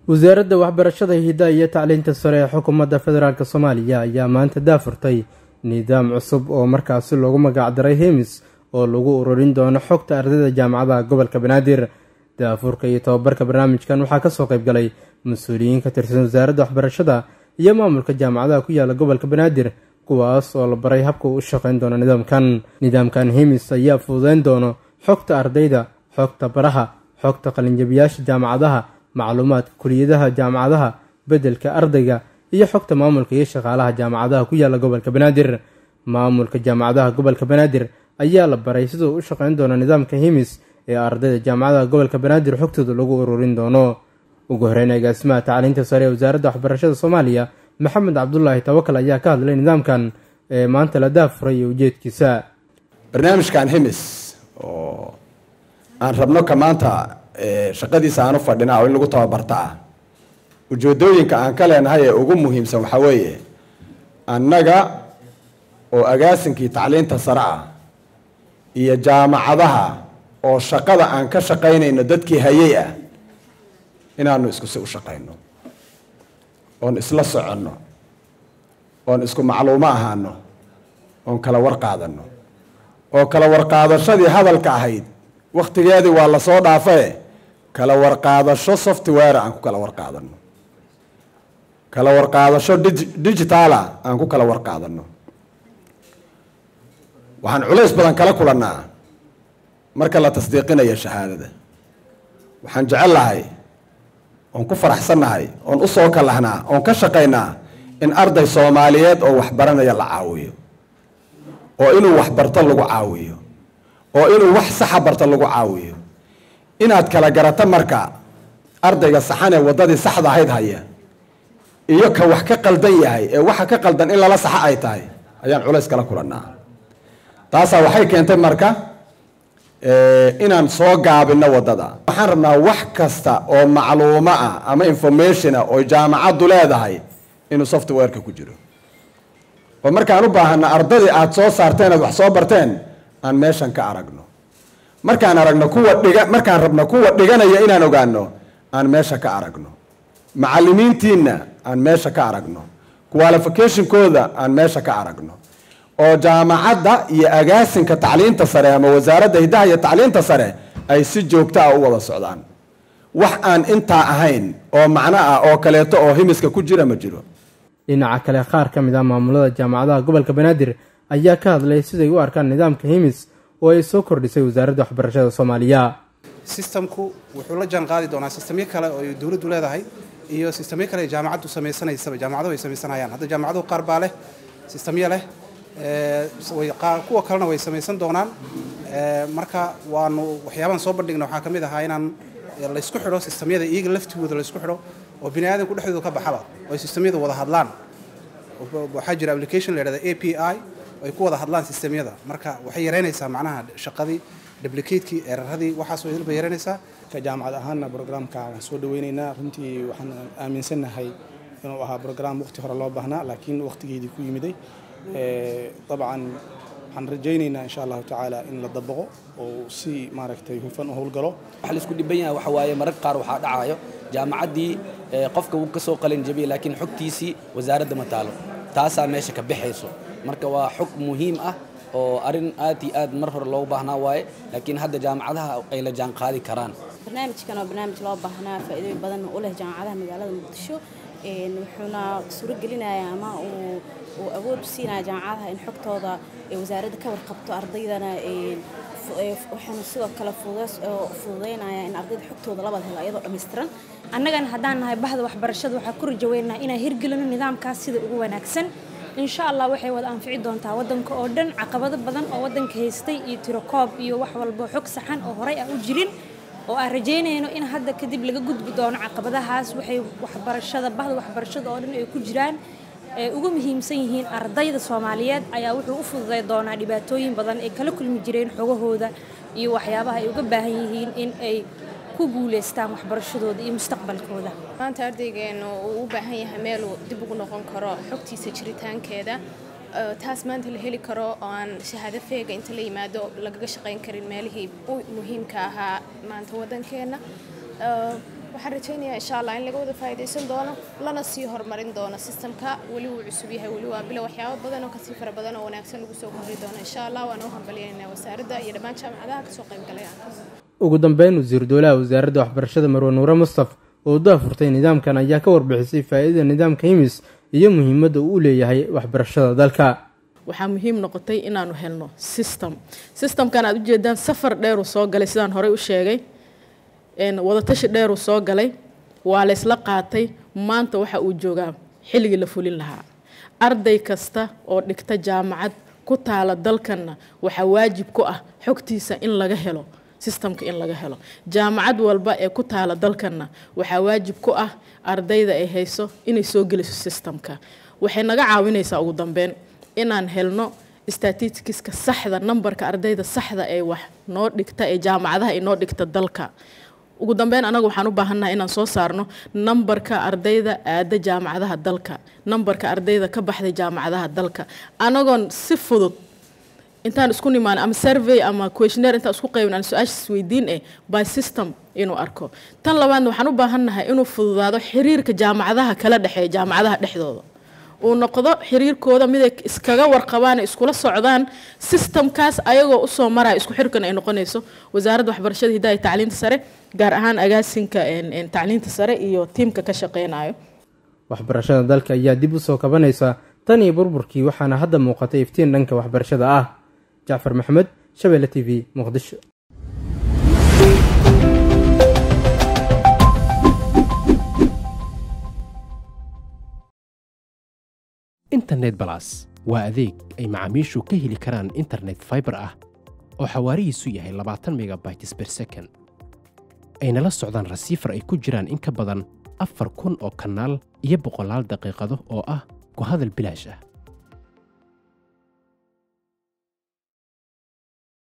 wasaaradda waxbarashada hidda iyo tacliinta sare ee xukuumadda federaalk soomaaliya ayaa maanta daafurtay nidaam cusub oo markaasi loogu magacdaray hemis oo lagu ururin doono xogta ardayda jaamacadaha gobolka banaadir daafurka iyo tobabarka barnaamijkan waxaa kasoo qayb galay mas-uuliyiin ka tirsan wasaaradda waxbarashada iyo maamulka jaamacadaha ku yaala gobolka banaadir kuwaas oo la baray habka uu u shaqeyn doono nidaamkan nidaamkan hemis ayaa fududeyn doono xogta ardayda xogta baraha xogta qalinjabiyaasha jaamacadaha macluumaadka kuliyadaha jaamacadaha beddelka ardayga iyo xogta maamulka iyo shaqaalaha jaamacadaha ku yaala gobolka banaadir maamulka jaamacadaha gobolka banaadir ayaa la baray siduu u shaqeyn doono nidaamka hemis ee ardayda jaamacadaha gobolka banaadir xogtooda lagu ururin doono ugu horeyn agaasimaha tacliinta sare ee wasaaradda waxbarashada soomaaliya maxamed cabdulaahi tawakal ayaa ka hadlay nidaamkan ee maanta la daafuray iyo ujeedkiisa barnaamijkan hemis oo aan rabno ka maanta shaqadiisa aan u fadhina oo in lagu tababarta ah ujeedooyinka aan ka leenahay ee ugu muhiimsan waxaa weeye annaga oo agaasinkii tacliinta sare ah iyo jaamacadaha oo shaqada aan ka shaqaynayno dadkii hayay ah inaanu iskusi u shaqayno oon isla soconno oon isku macluumo ahaano oon kala warqaadano oo kala warqaadashadii hadalka ahayd wakhtigeedii waa lasoo dhaafae kala warqaadasho software aan ku kala warqaadano kala warqaadasho digitaala aan ku kala warqaadano waxaan culays badan kala kulannaa marka la tasdiiqinayo shahaadada waxaan jecel lahay oon ku faraxsannahay oon u soo kalahnaa oon ka shaqaynaa in arday soomaaliyeed oo waxbaranaya la caawiyo oo inuu waxbarto lagu caawiyo oo inuu wax saxa barto lagu caawiyo inaad kala garato marka ardayga saxan ee waddadii saxda ahayd haya iyo ka wax ka qaldan yahay ee waxa ka qaldan in lala saxo ay tahay ayaan culays kala kulannaa taasaa waxay keentay marka inaan soo gaabino waddada waxaan rabnaa wax kasta oo macluumo ah ama informationa oo jaamacaddu leedahay inuu softwareka ku jiro oo markaan u baahana ardadii aada soo saarteen aad wax soo barteen aan meeshan ka aragno markaan aragno kuwa dhiga markaan rabno kuwa dhiganaya inaan ogaano aan meesha ka aragno macalimiintiina aan meesha ka aragno qualificationkooda aan meesha ka aragno oo jaamacadda iyo agaasinka tacliinta sare ama wasaaradda hiddaha iyo tacliinta sare ay si joogto ah u wada socdaan wax aan intaa ahayn oo macno ah oo kaleeto oo himiska ku jira ma jiro dhinaca kale qaar ka mid ah maamulada jaamacadaha gobolka banaadir ayaa ka hadlay siday u arkaan nidaamka hemis oo ay soo kordhisay wasaaradda waxbarashada soomaaliya sistamku wuxuu la jaan qaadi doonaa sistamyo kale oo dowladdu leedahay iyo sistamyo kale ay jaamacaddu samaysanaysaba jaamacaduhu ay samaysanayaan hadda jaamacaduhu qaar baa leh sistamyo leh kuwa kalena way samaysan doonaan marka waanu waxyaabaan soo bandhigna waxaa ka mid ahaa inaan laysku xidho sistamyada iyaga laftigooda laysku xidho oo bini aadamku dhexdooda ka baxaba oo ay sistamyada wada hadlaan waxaa jira application la yidhahda a p i ay ku wada hadlaan sistamyada marka waxay yaraynaysaa macnaha shaqadii duplicatekii eraradii waxaasoo idil bay yaraynaysaa ka jaamacad ahaanna brograamka waan soo dhaweynaynaa runtii waxaan aaminsannahay inuu ahaa brograam waqti hore loo baahnaa laakiin waqtigeedii ku yimiday dabcan waxaan rajaynaynaa insha allahu tacaala in la dabaqo oo si maaragtay hufan u howlgalo waxa la isku dhiban yahay waxa waaye mararka qaar waxaa dhacayo jaamacaddii qofka wuu ka soo qalin jabiyay laakiin xogtiisii wasaaradda ma taalo taasaa meesha ka baxayso marka waa xog muhiim ah oo arrin aad iyo aad mar hore loogu baahnaa waaye laakiin hadda jaamacadaha ay la jaan qaadi karaan barnaamijkan waa barnaamij loo baahnaa faa'iidooyin badan u leh jaamacadaha magaalada muqdisho wuxuuna suuragelinayaa ama uu uu awood u siinaya jaamacadaha in xogtooda wasaaradda ka warqabto ardaydana waxaana sidoo kale fududeynaya in ardayda xogtooda labada helo iyadoo dhammaystiran annagana haddaan nahay bahda waxbarashada waxaa ku rajaweynaha inaan hirgelino nidaamkaas sida ugu wanaagsan insha allah waxay wada anfici doontaa waddanka oo dhan caqabado badan oo waddanka haystay iyo tirokoob iyo wax walbo xog saxan oo horey aan u jirin oo aan rajaynayno in hadda kadib laga gudbi doono caqabadahaas waxay waxbarashada bahda waxbarashada oo dhan ay ku jiraan ee ugu muhiimsan yihiin ardayda soomaaliyeed ayaa wuxuu u fududay doonaa dhibaatooyin badan ay kala kulmi jireen xogahooda iyo waxyaabaha ay uga baahan yihiin in ay ku guulaystaan waxbarashadooda iyo mustaqbalkooda maanta ardaygeenu uu u baahan yahay meel uu dib ugu noqon karo xogtiisa jiritaankeeda taas maanta la heli karo oo aan shahaado feega inta la yimaado lagaga shaqayn karin meelihii u muhiimka ahaa maanta waddankeenna waxaan rajaynayaa insha allah in laga wada faa'iidaysan doono lana sii horumarin doono sistamka weli wuu cusub yahay weli waa bilo waxyaabo badan oo kasii fara badan oo wanaagsan lagu soo kordhi doono insha allah waana u hambalyaynaa wasaaradda iyo dhammaan jaamacadaha kasoo qaybgalaya ugu dambeyn wasiiru dowlaha wasaaradda waxbarashada marwe nuure mustaf oo daafurtay nidaamkan ayaa ka warbixisay faa'iidada nidaamka himis iyo muhiimadda uu u leeyahay waxbarashada dalka waxaa muhiim noqotay inaanu helno system systemkan aad ujeedaan safar dheeruu soo galay sidaan horey u sheegay wadatashi dheeruu soo galay waa laysla qaatay maanta waxa uu joogaa xilligii la fulin lahaa arday kasta oo dhigta jaamacad ku taala dalkanna waxaa waajib ku ah xogtiisa in laga helo sistamka in laga helo jaamacad walba ee ku taala dalkanna waxaa waajib ku ah ardayda ay hayso inay soo geliso sistamka waxay naga caawinaysaa ugu dambeyn inaan helno statistikiska saxda nambarka ardayda saxda ee wax noo dhigta ee jaamacadaha ay noo dhigta dalka ugu dambeyn anaga waxaan u baahannahay inaan soo saarno nambarka ardayda aada jaamacadaha dalka nambarka ardayda ka baxday jaamacadaha dalka anagoon si fudud intaan isku nimaan ama survey ama questionnaire intaan isku qaybin aan su-aashaas weydiin eh by system inuu arko tan labaadna waxaan u baahannahay inuu fududaado xiriirka jaamacadaha kala dhexeeya jaamacadaha dhexdooda uu noqdo xiriirkooda miday iskaga warqabaan iskula socdaan sistamkaas ayagoo usoo maraya isku xirkan ay noqonayso wasaaradda waxbarashada hidaha iyo tacliinta sare gaar ahaan agaasinka tacliinta sare iyo tiimka ka shaqeynayo waxbarashada dalka ayaa dib u soo kabanaysa tan iyo burburkii waxaana hadda muuqatay iftiin dhanka waxbarashada ah jacfar maxamed shabeelle t v muqdisho internet balas waa adeeg ay macaamiishu ka heli karaan internet faibar ah oo xawaarihiisu yahay labaatan megabytes ber second ayna la socdaan rasiifar ay ku jiraan in ka badan afar kun oo kanaal iyo boqolaal daqiiqado oo ah ku hadal bilaash ah